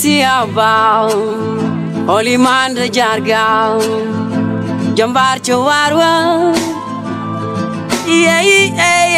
siya baaw oli man da jargaaw jambaar ca waar wa yeyi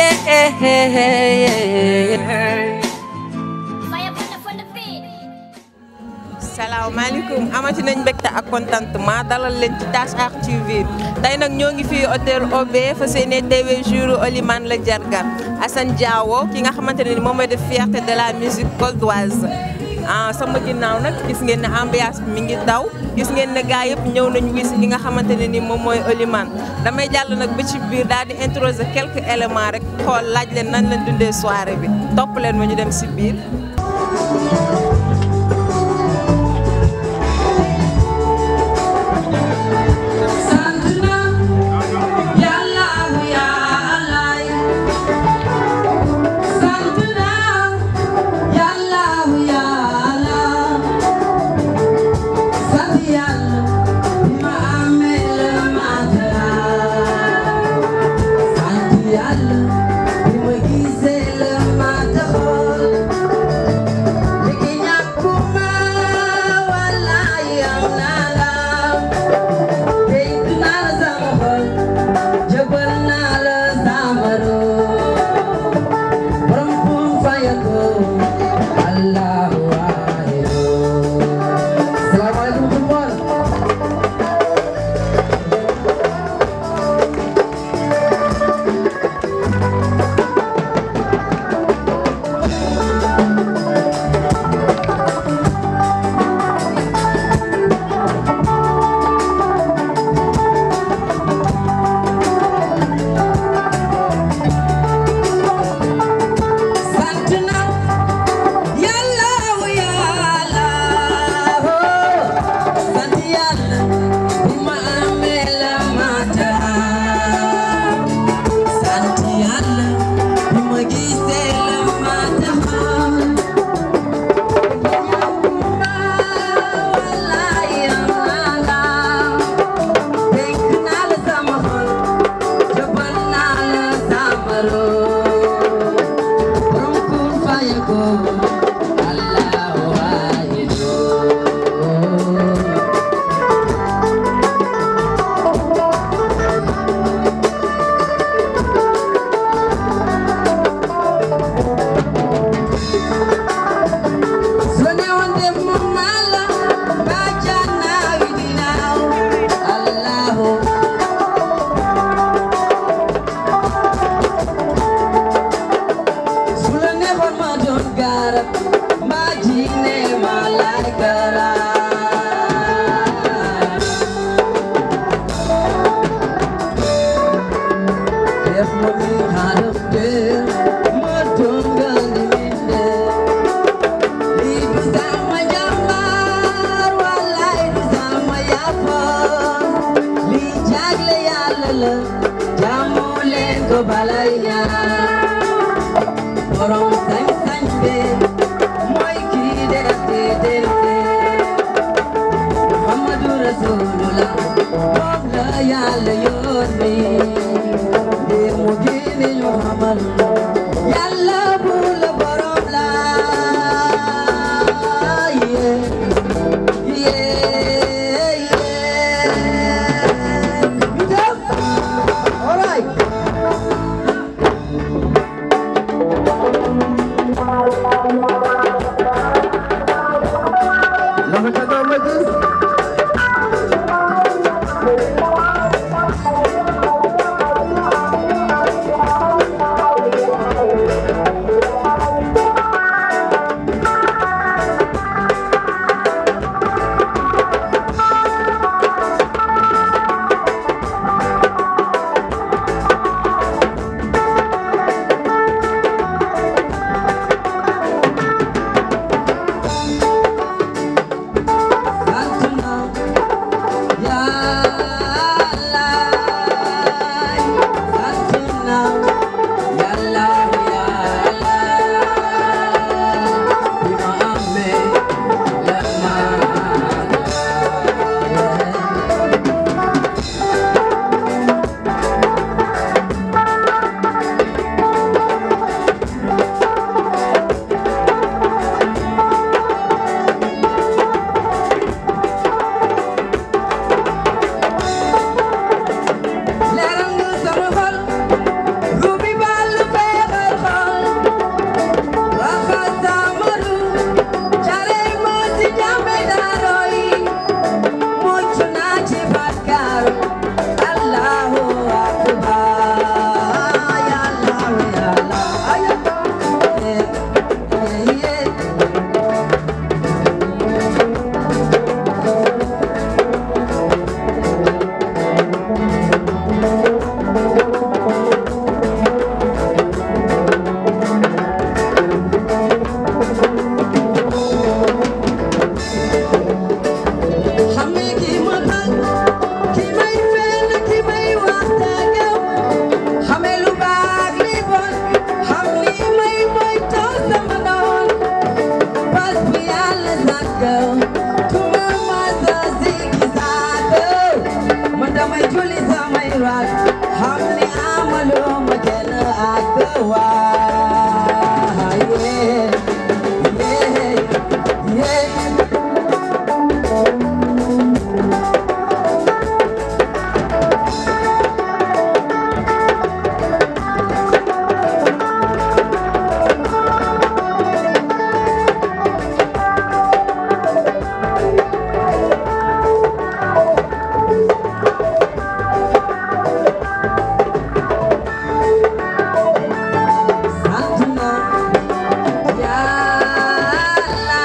salaamaaleykum amati nañ mbégte ak contentement dalal leen ci Dash Art TV tey nag ñoo ngi fii hôtel OB fa seene teewee jour Olimane la Jarga Assane Diawo ki nga xamante ne ni moom mooy def fierté de la musique goldoise ah sama ginnaaw nag gis ngeen ne ambiance bi mi ngi daw gis ngeen ne gars yëpp ñëw nañu wis li nga xamante ne ni moom mooy Olimane damay jàll nag ba ci biir daal di introduire quelques éléments rek xool laaj leen nan leen dundee soirée bi topp leen ma ñu dem si biir. Yàlla bi ma gisee la ma taxool girl. To my mother, Ziggy Zago. Madam, I Julie, my rock. How many I'm alone, my dinner at the Yeah, yeah, yeah. Santana, Yalla,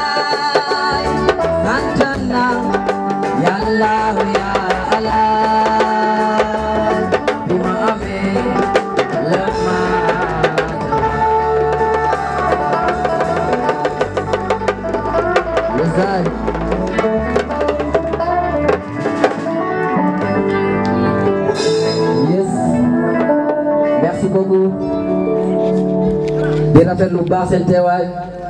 Santana, Yalla, Ya Allah, Bima Ame, Lama. Yes, I. Yes. Merci beaucoup. di rafetlu bu baax seen teewaay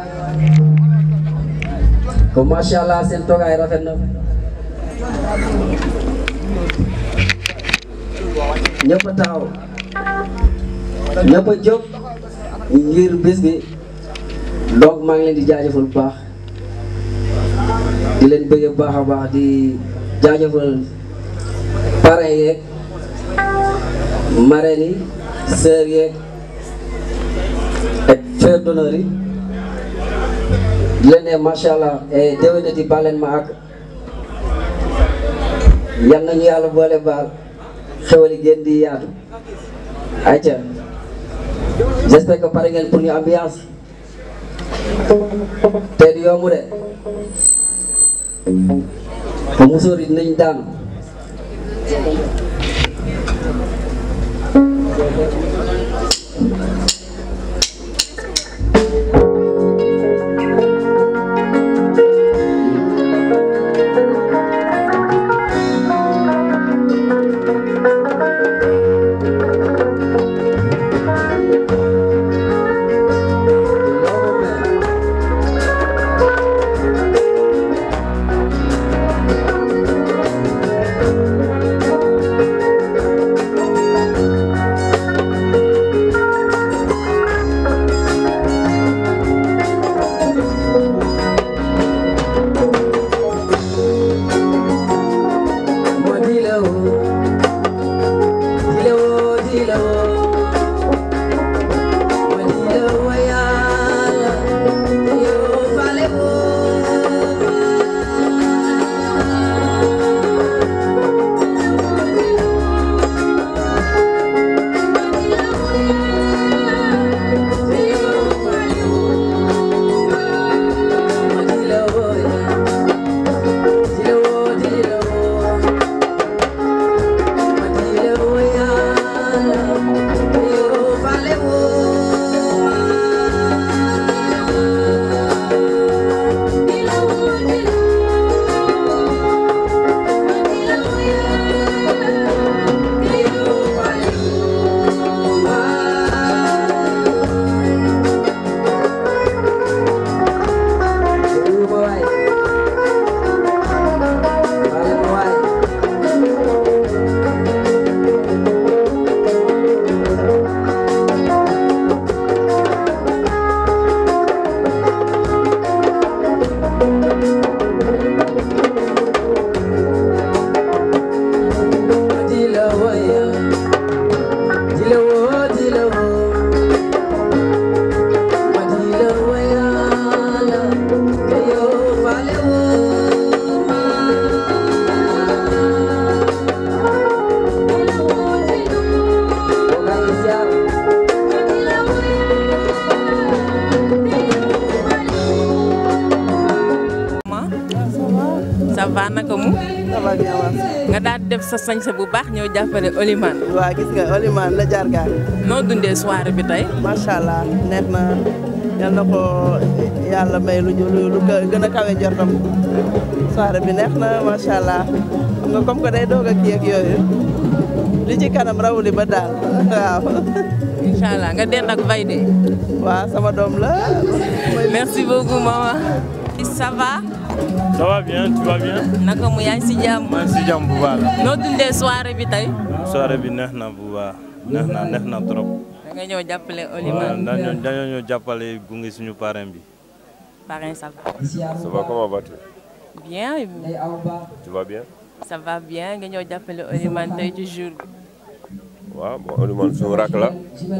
ko macha allah seen toogaay rafet na ñëpp a taxaw ñëpp a jóg ngir bés bi donc maa ngi leen di jaajëfal bu baax di leen bëgg bu baax a baax di jaajëfal parrain yeeg marraine yi sœur yeeg ak frère d'honneur yi di leen ne macha allah déwénati baal leen ma ak yal nañu yàlla boole baal xewali gën di yaatu ayca j'espère que pare ngeen pour ñu ambiance te du yomb de ko musóor yi dinañ daanu ça va naka mu ça va bien waaw. nga daal di def sa sañse bu baax ñëw jàppale Oliman waa gis nga Olimane la jargaar noo dundee soirée bi tey macha allah neex na yal na ko yàlla may lu ñu lu gën a kawe jortam soirée bi neex na macha allah xam nga comme que day doog a kii ak yooyu li ci kanam rawuli ba daal waaw. incha allah nga den ak Vayde waaw sama doom la. merci beaucoup maman ça va Ça va bien, tu vas bien naka mu yaa ngi si jàmm maa ngi si jàmm bu baax la. noo dundee soirée bi tey soirée bi neex na bu baax neex na neex na trop. da nga ñëw jàppale waaw Olimane dañoo dañoo ñëw jàppale gunge suñu parrain bi. parrain ça va Ça va, comment vas-tu bien Tu vas bien ça va bien nga ñëw jàppale Olimane tey ci jour bi Ouais, bon, Olimane suñu rakk la.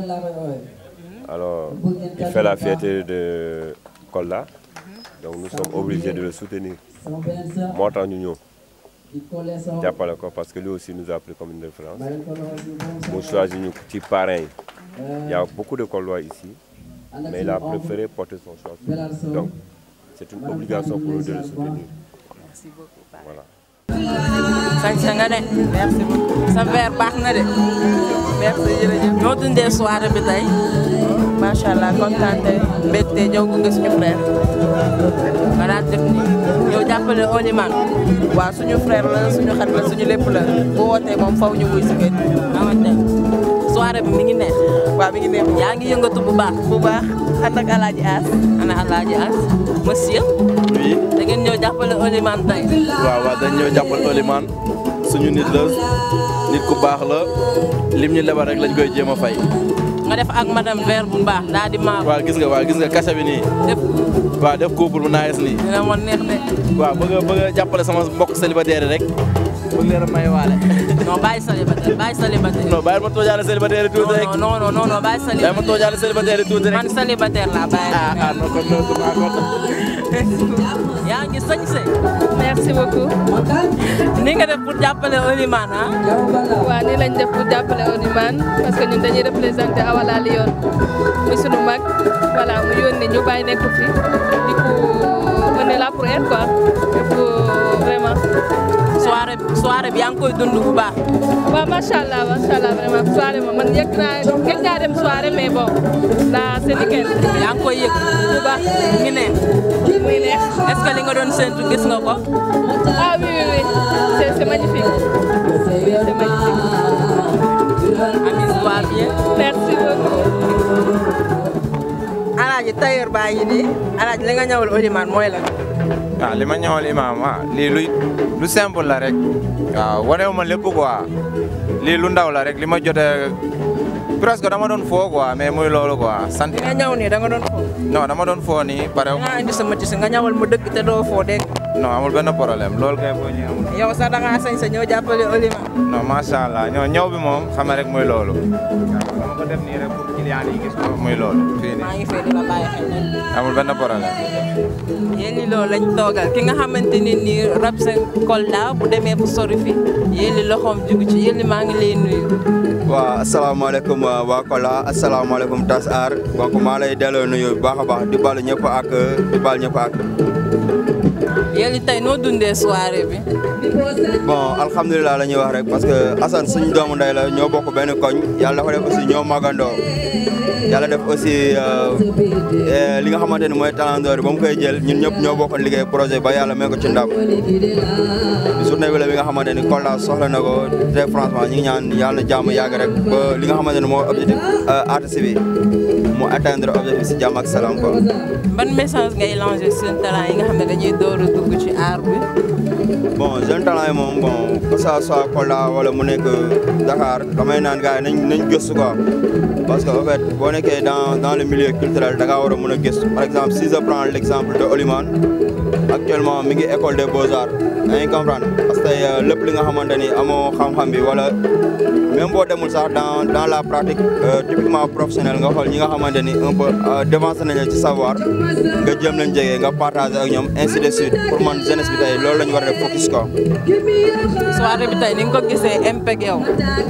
Alors, il fait la fête de Kolda. Donc nous sommes obligés de le soutenir. moo tax ñu ñëw jàppale ko parce que lui aussi nous a pris comme une référence. mu choisi ñu ci parrain yi. Il y a beaucoup de Koldois ici, mais il a préféré porter son choix sur nous. Donc, c'est une obligation pour nous de le soutenir. merci beaucoup Voilà. sañse nga de merci beaucoup sa verre baax na de merci jërëjëf noo dundee soirée bi tey macha allah kontaan te mbégte ñëw gunge suñu frère. nga daal def ni yow jàppale Olimane waaw suñu frère la suñu xarit la suñu lépp la bu wootee moom faw ñu wuy si kër xamante soirée bi mi ngi neex waaw mi ngi neex yaa ngi yëngatu bu baax bu baax ànd ak alaaji As ana Alaaji As monsieur oui da ngeen ñëw jàppale Olimane tey waaw waaw dañ ñëw jàppal Olimane suñu nit la nit ku baax la lim ñu lebal rek lañ koy jéem a fay. nga def ak madame verre bu baax daal di maa waaw gis nga waaw gis nga kasa bi nii def waaw def couple bu naagis nii dina ma neex de waaw bëgg a bëgg a jàppale sama mbokk célibataire yi rek bëgg leen a may waale. non bàyyi célibataire bàyyi célibataire non bàyyi ma toojaale célibataire yi tuuti rek non non non non bàyyi bàyyi ma célibataire toojaale célibataire yi tuuti rek. man célibataire laa bàyyi ah ah non kon non maa kon. yaa ngi sañse merci beaucoup ni nga def pour jàppale Olimane ah waaw nii lañ def pour jàppale Olimane parce que ñun dañuy représenté Awala Lyon muy sunu mag voilà mu yónni ñu bàyyi nekk fi di ko on est là pour elle quoi et pour vraiment soirée soirée bi yaa ngi koy dund bu baax waaw macha allah macha allah vraiment soirée moom man yëg naa gëj naa dem soirée mais bon là c'est nickel yaa ngi koy yëg bu baax mu ngi neex muy neex est-ce que li nga doon séntu gis nga ko ah oui oui oui c'est c'est magnifique oui c'est magnifique Amis va bien merci beaucoup alaaji tailleur baa ngi nii alaaji li nga ñëwal Olimane mooy lan waaw li ma ñëwal imaam ah lii lu lu simple la rek waaw wanewu ma lépp quoi lii lu ndaw la rek li ma jotee presque dama doon foo quoi mais muy loolu quoi sant li nga ñëw nii da nga doon fo non dama doon foo nii pare nga indi sama ci nga ñëwal mu dëgg te doo foo dégg non amul benn problème loolu kay boo ñëwee amul yow sax da ngaa sañ sa ñëw jàppale Olimane non macha allah ñoo ñëw bi moom xam rek muy loolu waaw dama ko def nii rek pour client yi gis ko muy loolu fii maa nii ngi fee di la bàyyi xel amul benn problème yéen li loolu lañ toogal ki nga xamante ni nii rab sa Kolda bu demee bu sori fi yéen li loxoom jugu ci yéen li maa ngi lay nuyu waaw asalaamaaleykum waa Kola asalaamaaleykum Tas Aar donc maa lay delloo nuyu bu baax a baax di baal ñëpp ak di baal ñëpp ak yéen li tey noo dundee soirée bi bon alhamdulilah la ñuy wax rek parce que Assane suñu doomu ndey la ñoo bokk benn koñ yàlla dafa def aussi ñoo magandoo yàlla def aussi li nga xamante ni mooy talendoor ba mu koy jël ñun ñëpp ñoo bokkoon liggéey projet ba yàlla may ko ci ndam journée bi la bi nga xamante ni Kolda soxla na ko très franchement ñu ngi ñaan yàlla na jàmm yàgg rek ba li nga xamante ni moo objectif artiste bi mu atteindre objectif si jàmm ak salaam quoi. ban message ngay lancé seen talent yi nga xam ne dañuy door a dugg ci art bi bon jeune talent yi moom bon que ça soit Kolda wala mu nekk Dakar damay naan gars yi nañ nañ gëstu quoi parce que en fait boo nekkee dans dans le milieu culturel da ngaa war a mën a gëstu par exemple si je prends l' exemple de Olimane actuellement mi ngi école des beaux arts da ngay comprendre parce que tey lépp li nga xamante ni amoo xam-xam bi wala même boo demul sax dans dans la pratique typiquement professionnelle nga xool ñi nga xamante ni un peu devancé nañu ci savoir nga jëm leen jege nga partager ak ñoom ainsi de suite pour man jeunesse bi tey loolu la ñu war a def focus quoi. soirée bi tey ni nga ko gisee impeg yow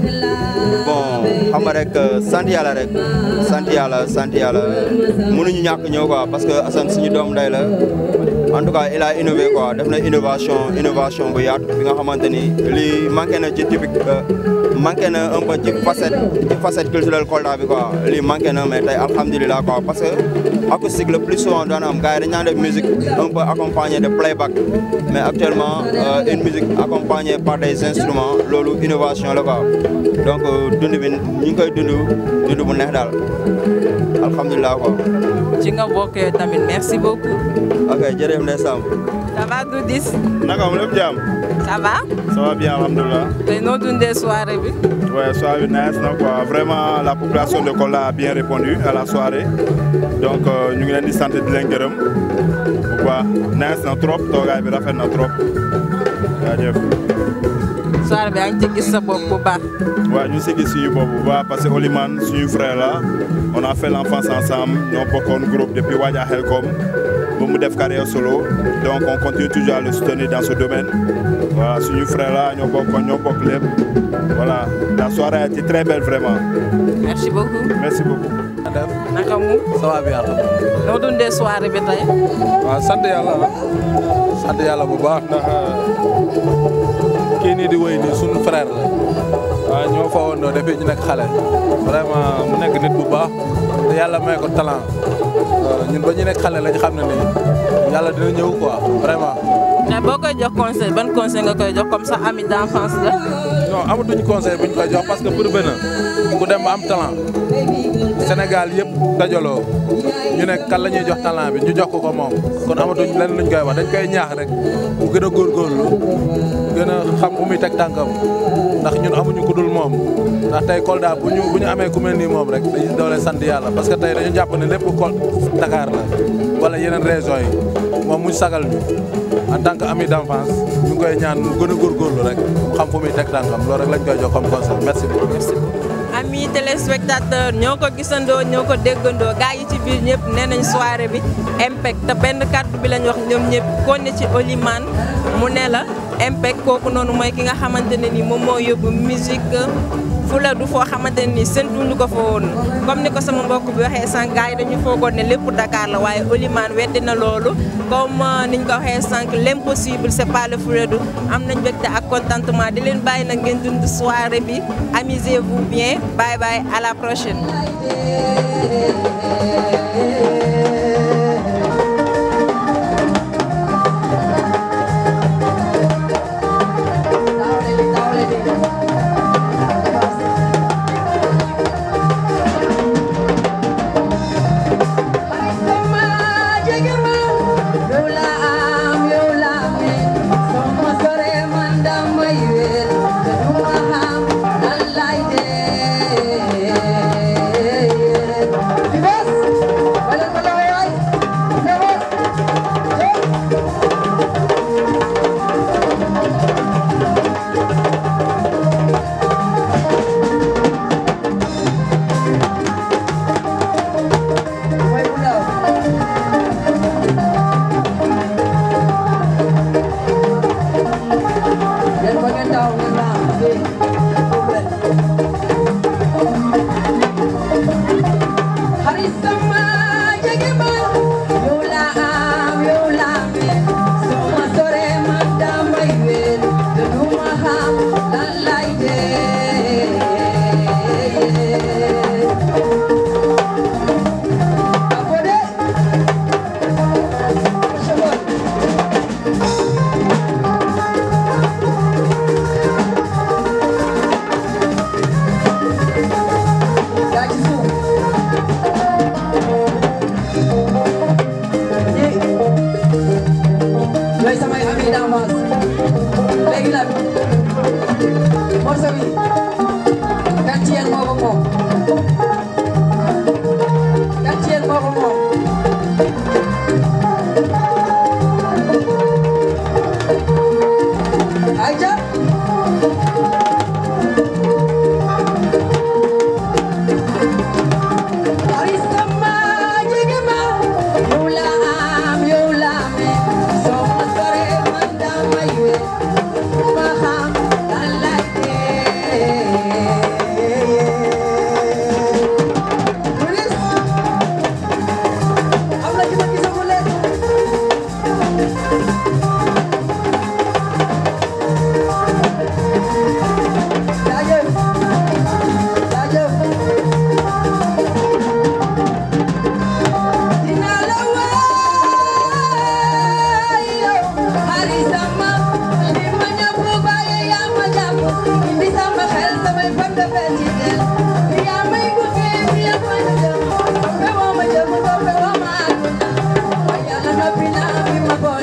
bon xam nga rek sant yàlla rek sant yàlla sant yàlla mënuñu ñàkk ñëw quoi parce que Assane suñu doom ndey la en tout cas il a innové quoi def na innovation innovation bu yaatu bi nga xamante ni lii manqué na ci typique manqué na un peu ci facette ci facette culturelle Kolda bi quoi lii manqué na mais tey alhamdulilah quoi parce que acoustique le plus souvent daan am gars yi dañu naan def musique un peu accompagnée de playback mais actuellement une musique accompagnée par des instruments loolu innovation la quoi donc dund bi ñu ngi koy dund dund bu neex daal alhamdulilah quoi. ci nga bokkee tamit merci beaucoup. ok jërëjëf jaajëf ndeysaan. ça va Doudis. naka am lépp jàmm. ça va. ça va bien alhamdulilah. tey noo dundee soirée bi. Ouais, soirée nice na quoi vraiment la population de Kolda a bien répondu à la soirée donc euh, ñu ngi leen di sant di leen gërëm bu baax nice na trop toogaay bi rafet na trop jaajëf. soirée bi yaa ngi ci gis sa bopp bu baax. waaw ñu si gis suñu bopp bu baax parce que Olimane suñu frère la on a fait l'enfance ensemble ñoo bokkoon groupe depuis Wadja Helcom ba mu def carrière solo donc on continue toujours à le soutenir dans ce domaine voilà suñu frère la ñoo bokk ñoo bokk lépp voilà la soirée a été très belle vraiment. merci beaucoup. merci beaucoup. naka mu. ça va bien. noo dundee soirée bi tey. waaw sant yàlla sant yàlla bu baax ndax kii nii di wéy nii sunu frère la waaw ñoo fa woon depuis ñu nekk xale vraiment mu nekk nit bu baax te yàlla may ko talent ñun ba ñu nekk xale lañ xam ne nii yàlla dina ñëw quoi vraiment. mais boo koy jox conseil ban conseil nga koy jox comme ça ami d'enfance la. non amatuñ conseil buñ koy jox parce que prouvé na ku dem ba am talent Sénégal yëpp dajaloo ñu ne kan la ñuy jox talent bi ñu jox ko ko moom kon amatuñ lenn luñ koy wax dañ koy ñaax rek mu gën a góorgóorlu gën a xam fu muy teg tànkam ndax ñun amuñu ku dul moom ndax tey Kolda bu ñu bu ñu amee ku mel nii moom rek dañuy doole sant yàlla parce que tey dañu jàpp ne lépp Kol Dakar la wala yeneen régions yi moom mu sagal ñu en tant que ami d'enfance ñu ngi koy ñaan mu gën a góorgóorlu rek mu xam fu muy teg tànkam loolu rek lañ koy jox comme conseil merci beaucoup. merci amis téléspectateurs ñoo ko gisandoo ñoo ko déggandoo gars yi ci biir ñëpp nee nañ soirée bi impact te benn kàddu bi lañ wax ñoom ñëpp kon ne ci Olimane mu ne la impact kooku noonu mooy ki nga xamante ne ni moom moo yóbbu musique fu la du foo xamante ne ni séntuñu ko fa woon comme ni ko sama mbokk bi waxee sànq gars yi dañu foogoon ne lépp Dakar la waaye Olimane weddi na loolu comme niñ ko waxee sànq l'impossible c'est pas le Fouladou am nañ mbégte ak contentement di leen bàyyi nag ngeen dund soirée bi amusez-vous bien bye bye à la prochaine. Bye.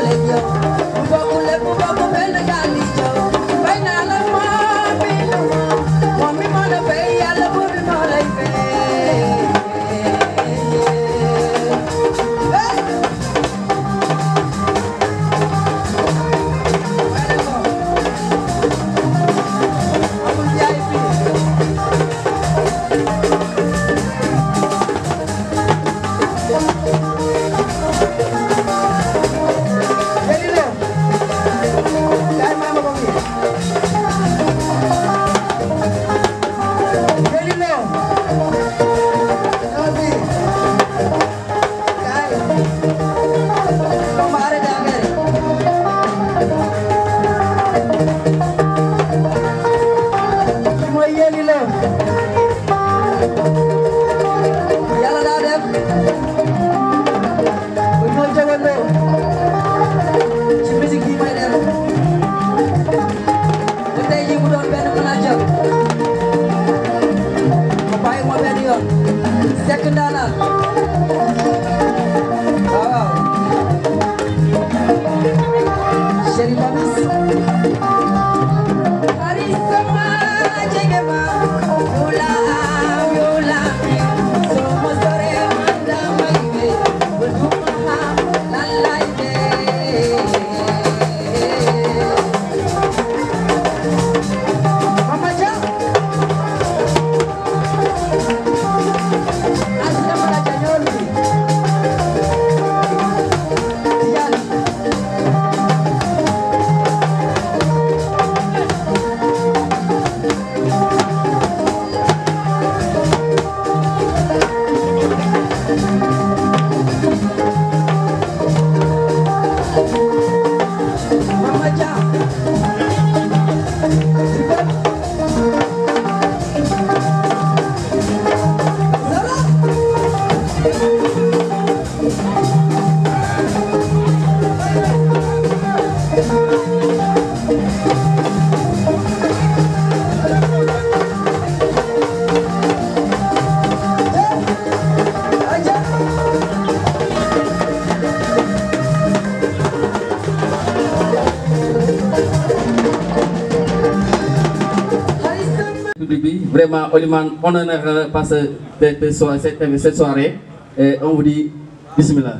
public bi vraiment Olimane honneur par ce cette soirée cette soirée et on vous dit bismillah.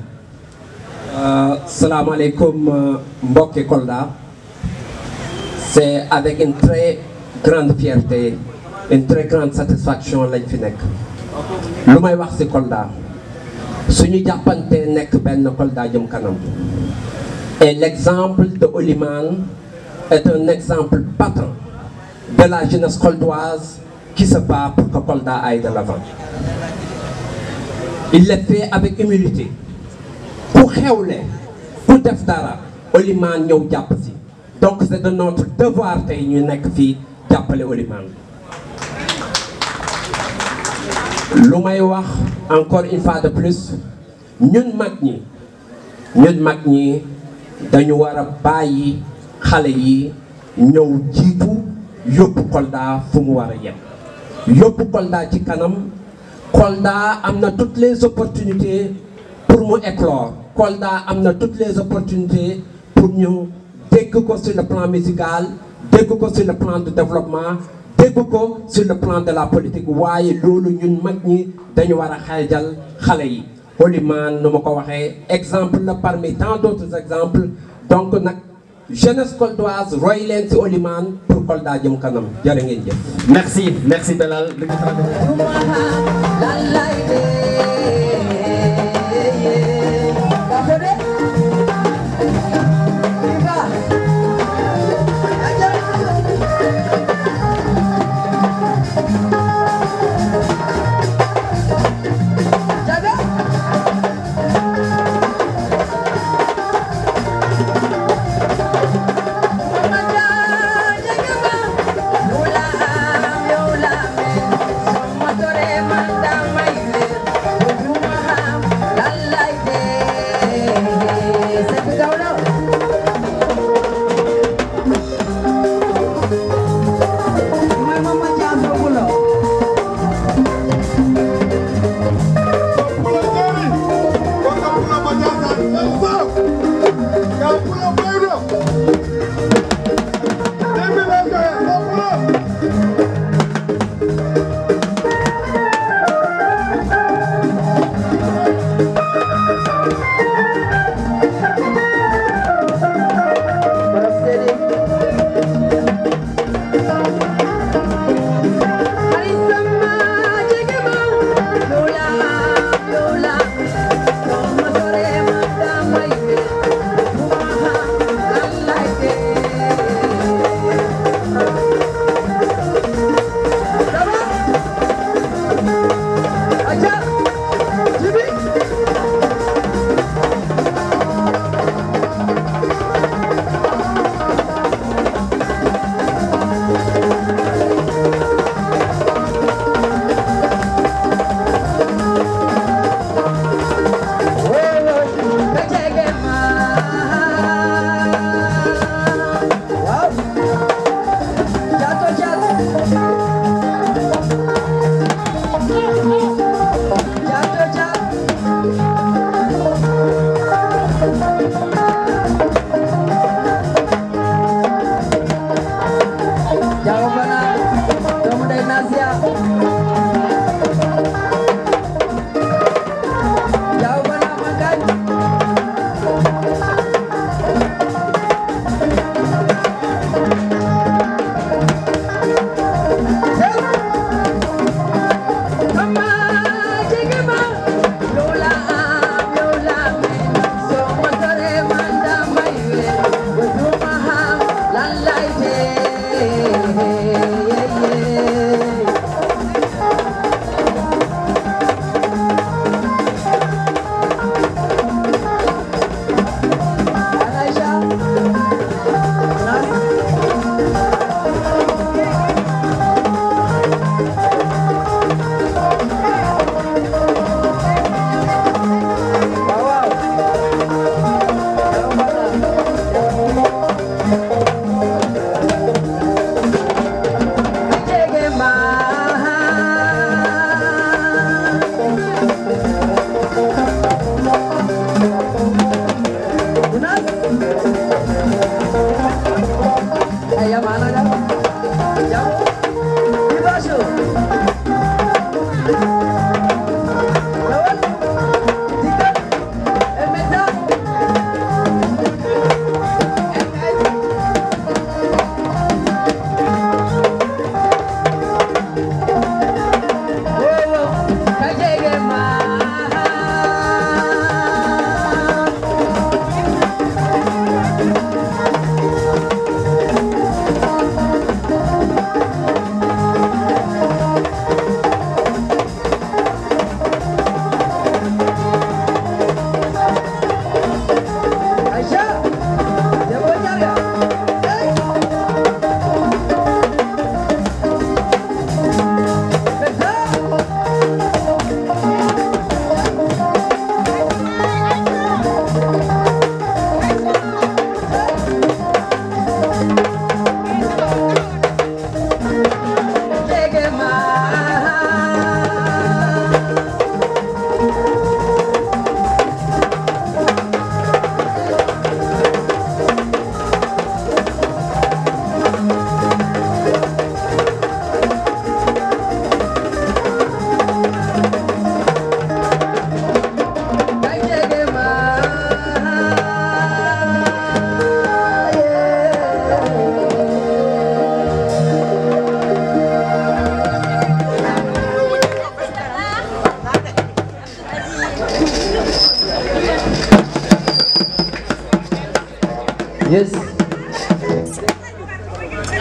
salaamaaleykum mbokki Kolda c'est avec une très grande fierté une très grande satisfaction lañ fi nekk lu may wax ci Kolda suñu jàppante nekk benn Kolda jëm kanam et l'exemple de Olimane est un exemple patent de la jeunesse coldoise qui se bat pour que Kolda aille de l'avant il le fait avec humilité ku xewle ku def dara Olimane ñëw jàpp si donc c'est de notre devoir tey ñu nekk fii jàppale Olimane lu may wax encore une fois de plus ñun mag ñi ñun mag ñi dañu war a bàyyi xale yi ñëw jiitu yóbbu Kolda fu mu war a yem yóbbu Kolda ci kanam Kolda am na toutes les opportunités pour mu éclore Kolda am na toutes les opportunités pour ñu dégg ko sur le plan musical dégg ko sur le plan de développement dégg ko sur le plan de la politique waaye loolu ñun mag ñi dañu war a xeejal xale yi Olimane nu ma ko waxee exemple la parmi tant d'autres exemples donc nag jeunesse coldoise roy leen ci Olimane pour Kolda jëm kanam jërë ngeen jëf merci merci Belal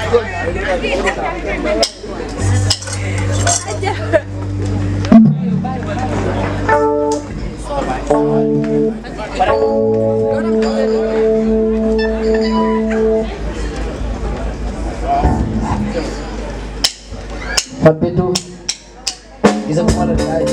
Fat Bintou gisaguma la gaay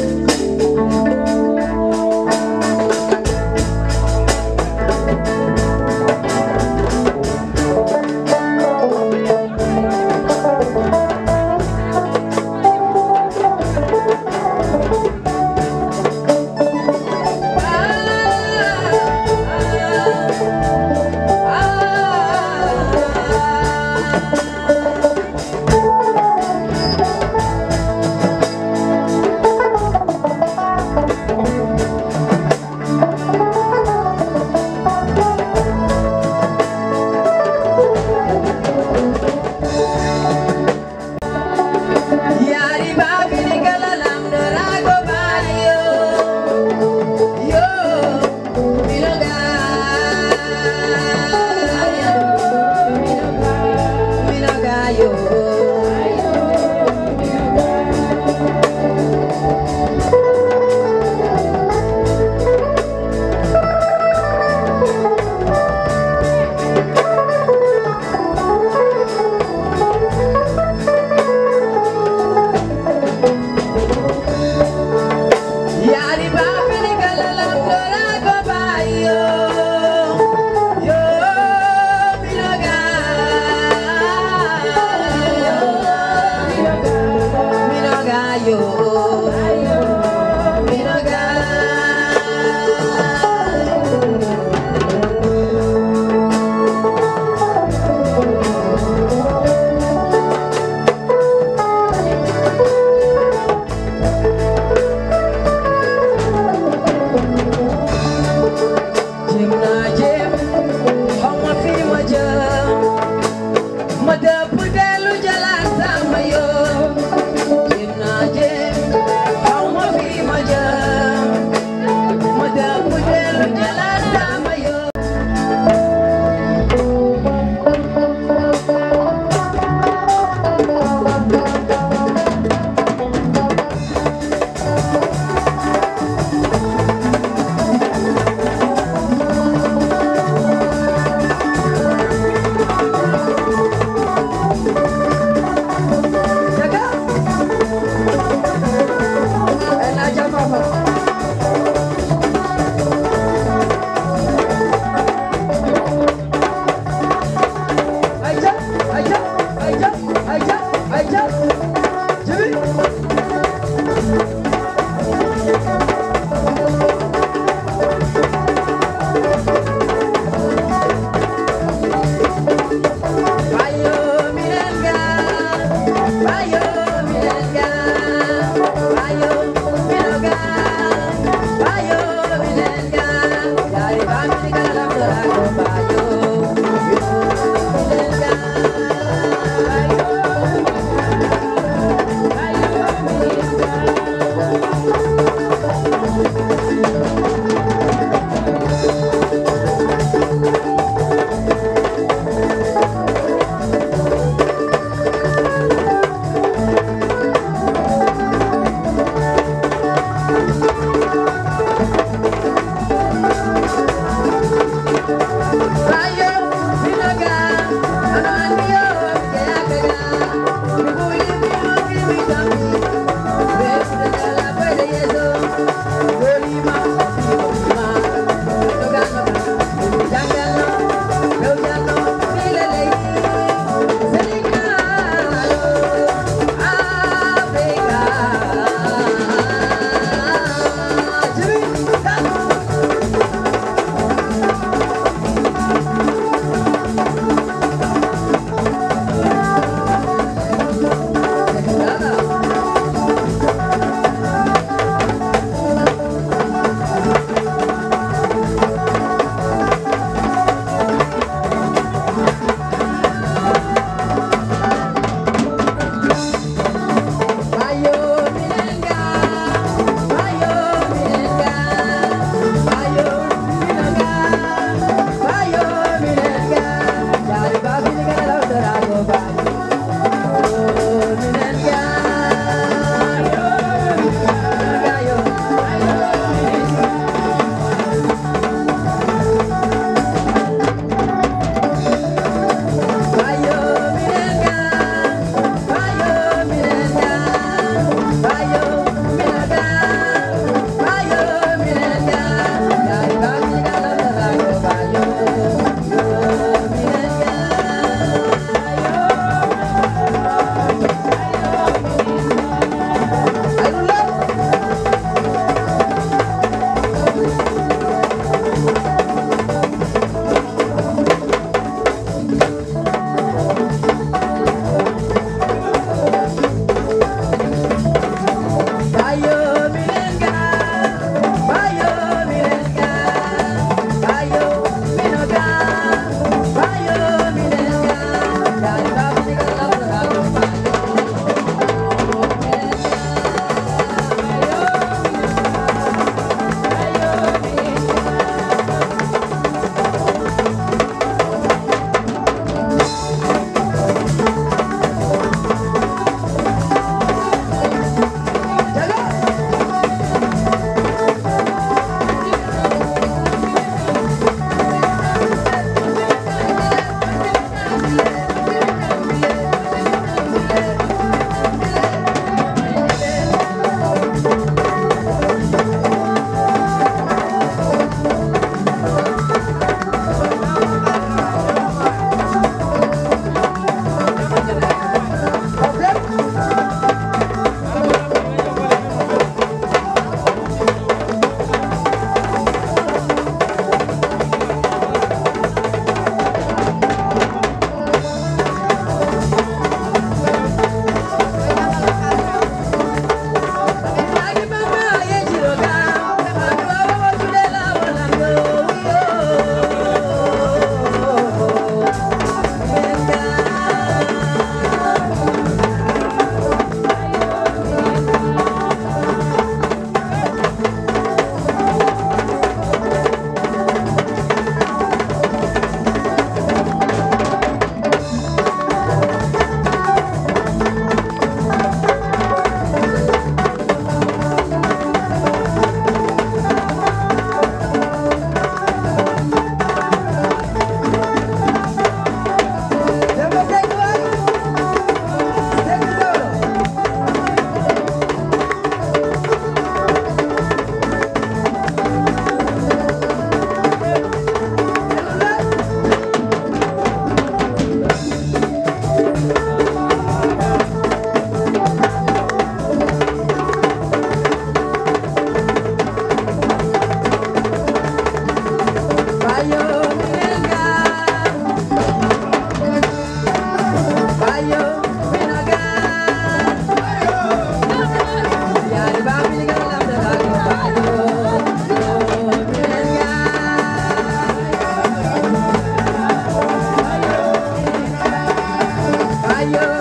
yeah.